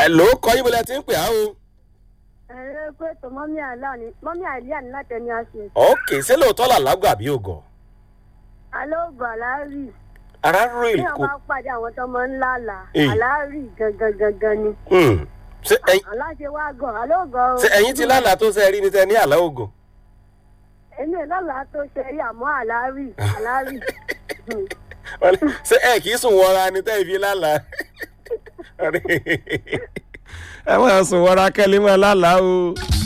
ló kọ́ yín bọ́lá tí ń pè á o. ẹ̀rọ pé tó mọ́mí àlá ni mọ́mí àlíyà ní láti ẹni àṣẹ. ok ṣé lóòótọ́ là lágbà bí ògọ̀. alóògùn àlárí ara rí bí kò. wọn bá pàdé àwọn tó máa ń lálà Eh. àlárí gangan gangan ni. Hmm. ṣé ẹyin aláṣẹ wa gan alóògùn. ṣé ẹyin ti lálàá tó ṣe rí ni tẹ ní àlá ògọ̀. èmi ò lálàá tó ṣe rí àmọ́ àlárí àlárí. Wọ́n ní, ṣé ẹ kì í sùn wọra ni tẹ́ ìfi lálàá. ẹ máa sùn wọra kẹ́lí máa lálàá o.